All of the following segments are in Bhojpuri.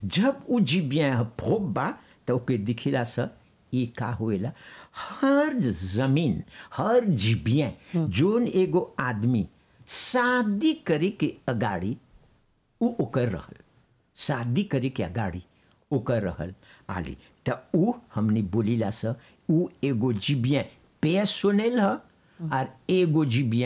जब उ जीबिया भोग बा त ओके दिखेला स ई का होएला हर जमीन हर जीबिया जोन एगो आदमी शादी करे के अगाड़ी उ ओकर रहल शादी करे के अगाड़ी ओकर रहल आली त उ हमने बोलीला स उ एगो जीबिया पेसोनेल ह और एगो जीबिया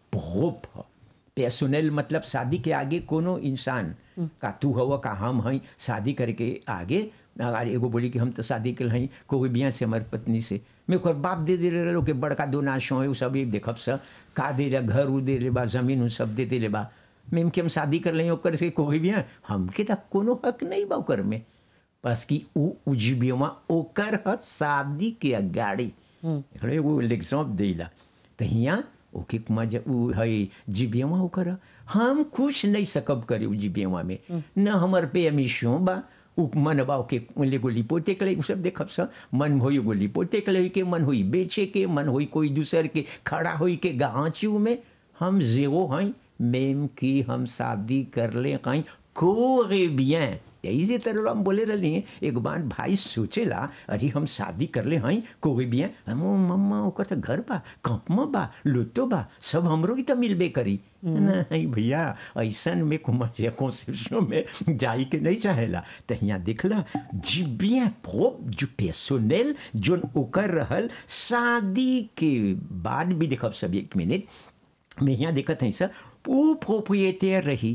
भोप ह पेसोनेल मतलब शादी के आगे कोनो इंसान का तू हव का हम हई शादी करे के आगे अगर एगो बोली कि हम तो शादी के हई कोई बिया से हमार पत्नी से मैं ओकर बाप दे दे रहे के बड़का दो नाशो है उ सब एक देखब स का दे रहा घर उ दे ले बा जमीन उ सब दे दे ले बा मेम के हम शादी कर लें ओकर से कोई बिया हमके त कोनो हक नहीं बा ओकर में बस कि उ उजीबियमा ओकर ह शादी के अगाड़ी एगो एग्जाम देला त हियाँ ओके मजा उ है जीबियमा ओकर ह। हम कुछ नहीं सकब करे उ जीबियमा में न हमर पे अमीशो बा उ मन बा ओके एगो लिपोते के उ सब देखब स मन होई एगो लिपोते के के मन होई बेचे के मन होई कोई दूसर के खड़ा होई के गाँचू में हम जेरो हई मेम की हम शादी कर ले कहीं कोरे बियन यही से तरह हम बोले रही एक बार भाई सोचेला अरे हम शादी कर ले हई कोई भी हम मम्मा ओकर तो घर बा कंपमा बा लुतो बा सब हमरो की तो मिलबे करी नहीं भैया ऐसन में कुमार कॉन्सेप्शन में जाई के नहीं चाहेला तो यहाँ देखला जिबिया प्रोप जो पेसोनेल जोन ओकर रहल शादी के बाद भी देखब सब एक मिनट मैं यहाँ देखत हई सर वो प्रोप्रिएटर रही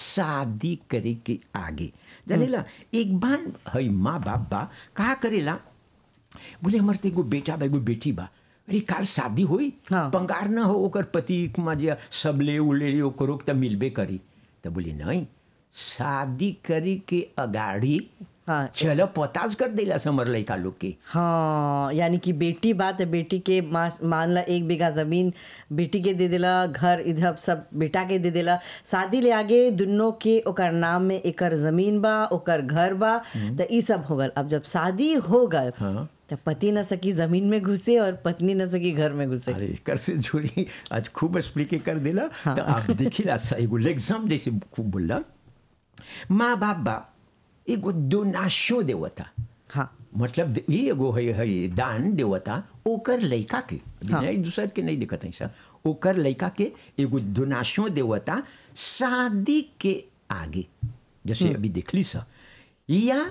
शादी करे के आगे जानेला एक बार हई माँ बाप बा कहा करेला बोले हमारे तो एगो बेटा बा एगो बेटी बा अरे काल शादी हुई हाँ। पंगार ना हो ओकर पति मजे सबले उले ओकरो त मिलबे करी तो बोले नहीं शादी करी के अगाड़ी हाँ। चलो पताज कर देला समर लड़का लोग के हाँ यानी कि बेटी बात है बेटी के मा- मान ला एक बीघा जमीन बेटी के दे देला घर इधर सब बेटा के दे देला शादी ले आगे दुनों के ओकर नाम में एकर जमीन बा ओकर घर बा तो ई सब हो गल अब जब शादी हो गल हाँ। तो पति न सकी जमीन में घुसे और पत्नी न सकी घर में घुसे अरे कर से जोड़ी आज खूब एक्सप्लिके कर दिला तो आप देखिला सा एगो एग्जाम जैसे खूब बोलला माँ बाप बा एगो डोनाशो देवता हाँ मतलब दे- ये एगो है, है दान देवता ओकर लड़का के अभी नहीं दूसर के नहीं दिखत है सा ओकर लड़का के एगो डोनाशो देवता शादी के आगे जैसे अभी देखली सा या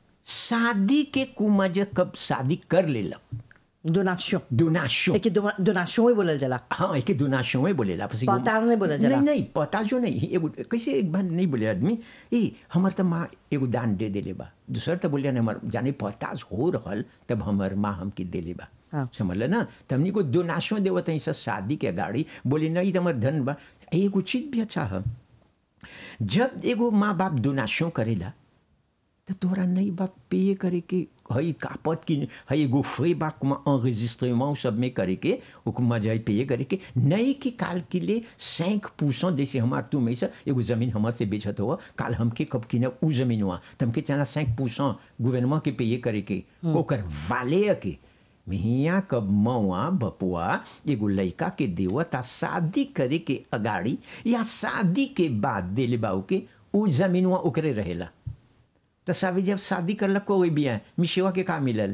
शादी के कुमज कब शादी कर लेलक दोनाशो डोनाशो एक दोनाशो ही बोलल जला हाँ एक दोनाशो में बोलेला पसी एगो- पताज नहीं बोलल जाला। नहीं नहीं पताजो नहीं एगो कैसे एक बार नहीं बोले आदमी ए हमर त माँ एगो दान दे देले बा दूसर त बोलिया हमर जाने पताज हो रहल तब हमर माँ हमके देले बा हाँ। समझल ना त हमनी को दोनाशो देवत है शादी के गाड़ी बोले नहीं त हमर धन बा एगो चीज भी अच्छा है जब एगो माँ बाप दोनाशो करेला तो तोरा नहीं बा पे करे के हई कापत की हई एगो फ्री बा कुमा enregistrement सब में करे के हुकुमा जाई पे करे के नहीं कि काल के लिए सैंक पूछो जैसे हमार तू में से एगो जमीन हमर से बेचत हो काल हमके कब की ना उ जमीन हुआ तो हमके चला सैंक पूछो गवर्नमेंट के पे करे के ओकर वाले के मिहिया कब मौआ बपुआ एगो लड़का के देवता शादी करे के अगाड़ी या शादी के बाद देले बाऊ के उ जमीनवा ओकरे रहेला तो सावी जब शादी करलक कोई बिया मिशेवा के का मिलल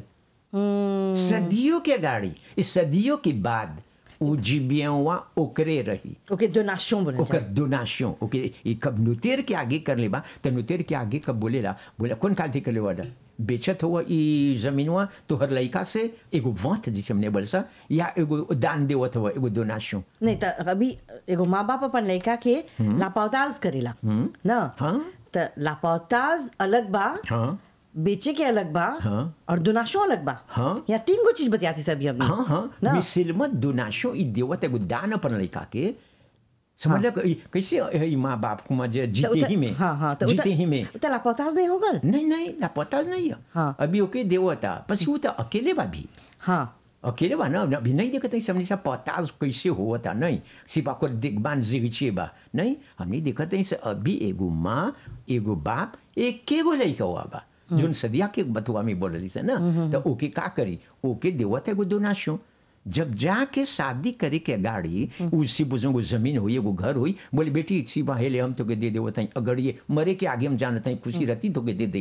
सदियों के गाड़ी इस सदियों के बाद उ जीबियवा ओकरे रही ओके दोनाशो बोलल ओकर जाला डोनाशो ओके ई कब नुतेर के आगे कर लेबा तो नुतेर के आगे कब बोलेला बोला कौन काल थे कर लेवा बेचत हुआ ई जमीनवा तोहर लड़का से एगो वंत जिसे हमने बोल सा या एगो दान देवत हुआ एगो डोनाशो नहीं त अभी एगो माँ बाप अपन लड़का के लापौताज करेला ना हाँ। त लापौताज अलग बा हाँ बेचे के अलग बा हाँ। और दोनाशो अलग बा हाँ। या तीन गो चीज बतियाती सभी हमने हाँ हाँ ना मिसिलमत दोनाशो ई देवत एगो दान अपन लड़का के समझ कैसे ई माँ बाप को मजे त जीते उत- ही में हाँ हाँ त जीते उत- ही में उत लापौताज नहीं होगल नहीं नहीं लापता नहीं है हाँ। अभी ओके देवता बस वो तो अकेले बा भी हाँ अकेले बा ना अभी नहीं देखते हमने सब पताज कैसे हुआ था नहीं सिर्फ आपको देखबान जिगचे बा नहीं हमने देखते हैं से अभी एगो माँ एगो बाप एक के गो लड़का हुआ बा जोन सदिया के बतुआ में बोलली से ना तो ओके का करी ओके देवत एगो दोनाशो जब जाके शादी करे के गाड़ी उसी बुजुर्ग जमीन हुई एगो घर हुई बोले बेटी सी हेले हम तो के दे देवत हई अगर ये मरे के आगे हम जानत हई खुशी रहती तो के दे दे